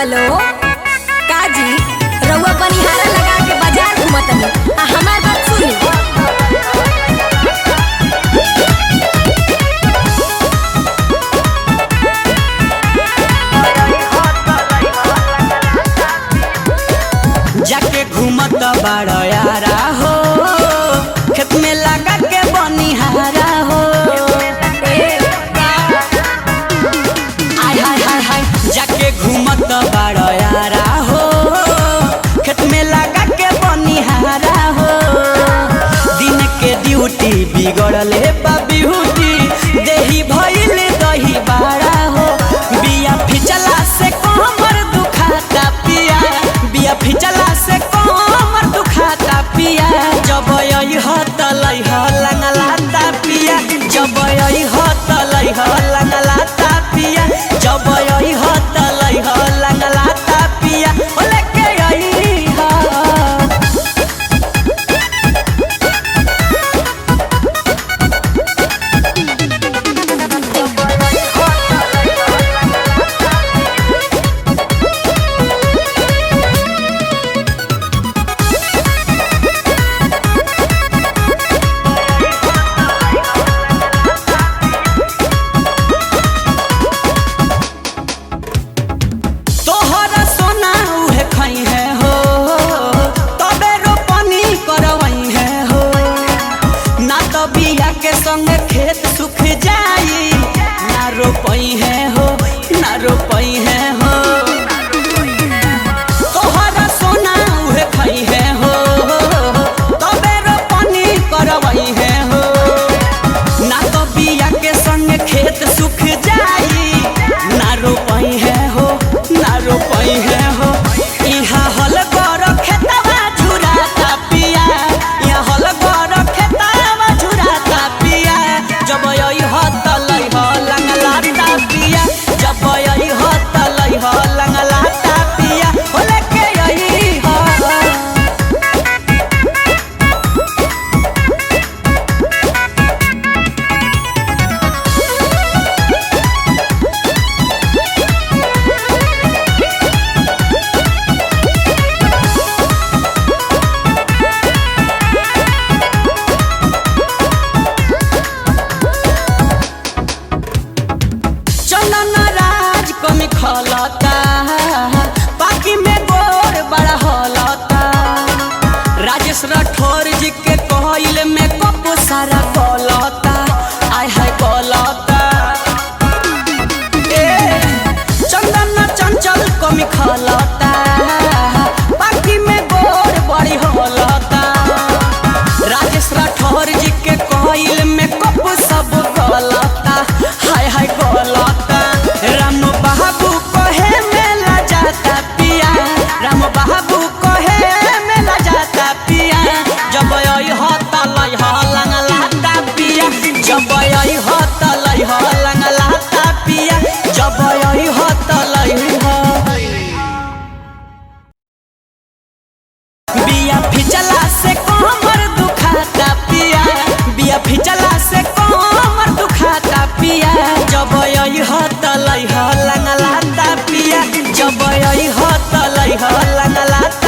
hello काजी रउआ बनिहारा लगा के बाजार घूमतनी आ हमार बात सुनी जाके घूमत बाड़ा यारा हो खेत में लगा के बनिहारा हो आय हाय हाय हाय जाके घूमत बाड़ा यारा हो खेत में लगा के बनिहारा हो दिन के ड्यूटी बिगड़ले बा बिहुटी देही भइल दही बाड़ा हो बिया फिचला से कमर दुखाता पिया बिया फिचला से कमर दुखाता पिया जब यही हतलै हलंगलाता पिया जब यही हतलै हलंगलाता पिया जब यही हतलै हलंगलाता पिया ओ लेके यही हा तोहरा सोना उहे खई है हो तबे रोपनी करवई है हो ना तो बिया के संग खेत सुख जाई ना रोपई है हो ना रोपई है हो तोहरा सोना उहे खई है हो तबे रोपनी करवई है हो ना तो बिया के संग खेत सुख जाई ना रोपई है हो ना रोपई है हो इहा हल गर खेतवा झुराता पिया इहा हल गर खेतवा झुराता पिया जब यही हतलै ह लंगलाता पिया जब यही हतलै ह लंगलाता पिया हो लेके यही ह चंदन राज कमी खलता बाकी में गोर बड़ा हलता राजेश राठौर जी के कहल में कप सारा कलता आय हाय कलता ए चंदन चंचल कमी खलता बाकी में गोर बड़ी हलता राजेश राठौर जी के कहल में कप सब गलता हाय हाय गलता राम बाबू कहे मेला जाता पिया राम बाबू कहे मेला जाता पिया जब यही हतलै हलंगलाता पिया जब यही हतलै हलंगलाता पिया जब यही हतलै ह बिया फिचला से कमर दुखाता पिया बिया फिचला से कमर दुखाता पिया जब यही हतलै हलंगलाता पिया जब यही हतलै हलंगलाता